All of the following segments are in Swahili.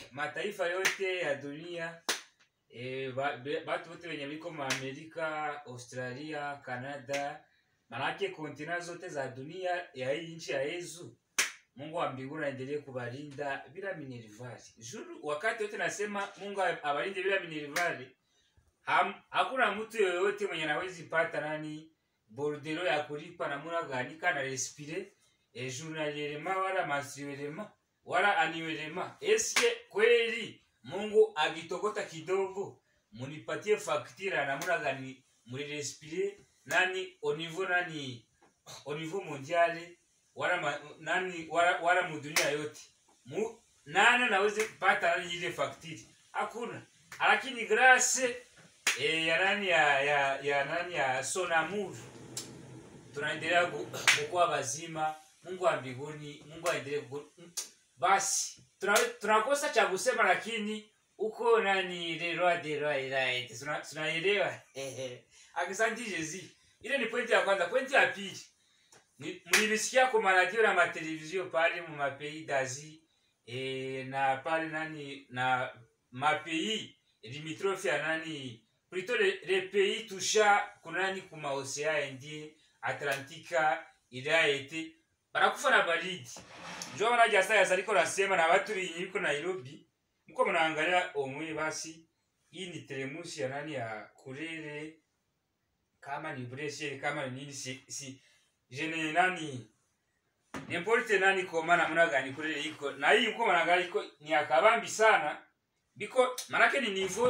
mataifa yote ya dunia e, ba, be- batu wote wenye biko maamerika australia canada manake kontina zote za dunia ya hii nchi ya yezu mungu wa mbinguni aendelee kubalinda bila minervari juru wakati wote nasema mungu abalinde bila minervari ham, hakuna mtu yoyote mwenye anawezi pata nani bordero ya kulipa namuna gani kana respire e journalierema wala mensuelema wala annuelema eske kweli mungu agitokota kidogo munipatie faktira namuna gani mulirespire nani au niveau nani au niveau mondiale wala ma, nani wala, wala mudunia yote mu nani naweze pata nani ile faktiri hakuna lakini grâce e, ya nani ya, ya, ya nani ya sonamur tunaendelea ku- kukuwa bazima mungu wa mbinguni mungu aendelee ku- mm, basi tuna- tunakosa cha kusema lakini uko nani leroy de roi right Tuna- tunaelewa akisanti jezi ile ni pointi ya kwanza pointi ya pili ni- mlilisikia kwa maradio na matelevizio pale mu mapei dazi e, na pale nani na mapei limitrophe ya nani plutôt les, les pays toucha kunani kuma océan indien atlantika il a été banakufa na baridi njo manaja sasa yazaliko nasema na watu wenye iko Nairobi mko mnaangalia omwe basi hii ni telemusi ya nani ya kulele kama ni breshe kama ni nini si, si jene nani nimporte nani koma namna gani kulele iko na hii mko mnaangalia iko ni akabambi sana biko manake ni niveau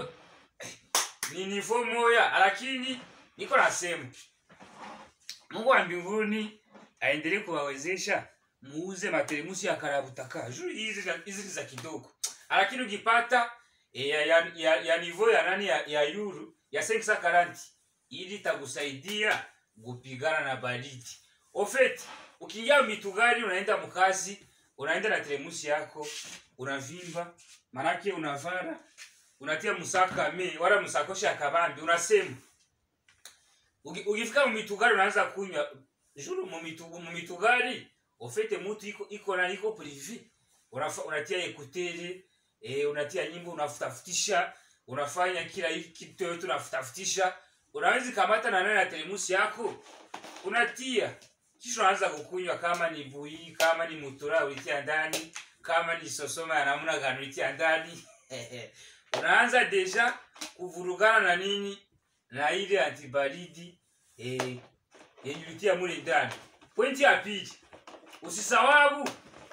ni niveau moya lakini niko nasema mungu wa mbinguni aendelee kuwawezesha muuze matelemusi ya karabutaka juu hizi za- hizi ni za kidogo lakini ukipata e, ya, ya, ya, ya niveau ya nani ya, ya yuru ya 540 ili itakusaidia kupigana na baridi ofeti ukiingia mitugari unaenda mkazi unaenda na telemusi yako unavimba manake unavara unatia musaka me wala musakoshi ya kabambi unasema Uki- ukifika mumitugari unaanza kunywa juru mumitu- mumitugari ofete mutu iko iko na iko prive Unafa, unatia ekutere e, unatia nyimbo unafutafutisha unafanya kila hiki kitu yote unafutafutisha unaweza kamata na nani na telemusi yako unatia kisha unaanza kukunywa kama ni bui kama ni mutura ulitia ndani kama ni sosoma ya namna gani ulitia ndani unaanza deja kuvurugana na nini na ile antibaridi eh, yenye ulitia mule ndani pointi ya pili usisawabu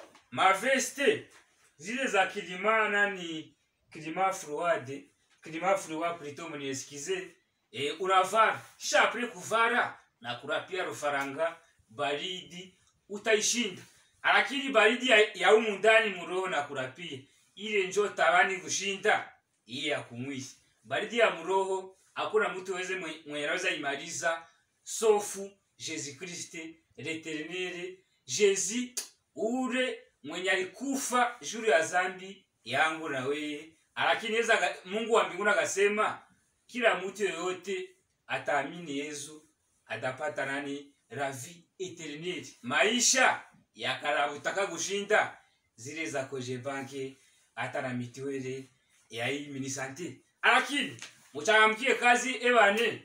maveste zile za kilima nani kilima fluade kilima flua plito mnieskize e, unavara kisha apre kuvara na kurapia rufaranga baridi utaishinda lakini baridi ya, ya umu ndani muroho na kurapia ile njo tabani kushinda iye ya kumwisi baridi ya muroho hakuna mtu weze mwe- mwenye anaweza imaliza sofu jesu kriste leternere jezi ule mwenye alikufa juru ya zambi yangu na weye lakini yeza aka- mungu wa mbinguni akasema kila mtu yoyote ataamini yesu atapata nani ravi eternel maisha yakarabutaka kushinda zile za kojebanke hata na mitiwele ya hii minisante lakini muchangamkie kazi ebane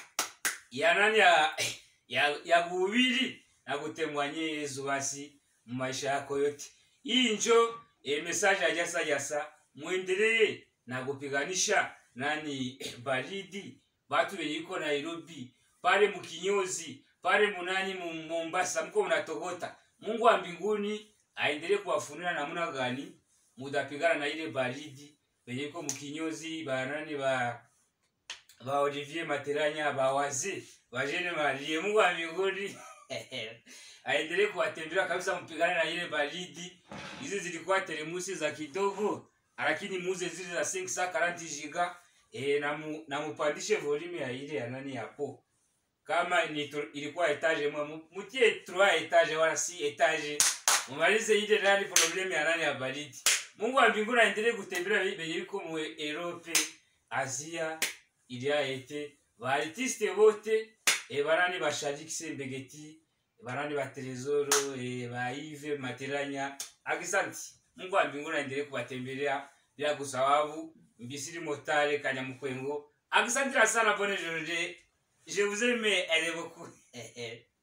ya nani ya, ya, ya kuhubiri na kutemwanye yesu basi mu maisha yako yote hii njo e, message ya jasa jasa mwendelee na kupiganisha nani baridi batu wenye iko nairobi pale mukinyozi pale munani mu mombasa mko mnatogota mungu wa mbinguni aendelee kuwafunira namuna gani mudapigana na ile baridi wenye iko mukinyozi banani ba ba Olivier Materanya ba wazee ba Jene Marie Mungu wa mbinguni aendelee kuwatembelea kabisa, mpigane na ile baridi. Hizi zilikuwa telemusi za kidogo, lakini muze zile za 540 giga e, na, mu, na mupandishe volume ya ile ya nani yapo kama ni tu, ilikuwa etage mwa mu- mutie 3 etage wala si etage mumalize ile nani problem ya nani ya baridi. Mungu wa mbinguni aendelee kutembelea benye biko mu Europe, Asia, il y a été baartiste bote e barani ba Shadik Sembegeti barani ba Trezoro e ba Yves Materanya akisanti Mungu wa mbinguni aendelee kuwatembelea bila kusahau mbisiri motare kanyamukwengo akisantira sana pone joje je vous aime elle est beaucoup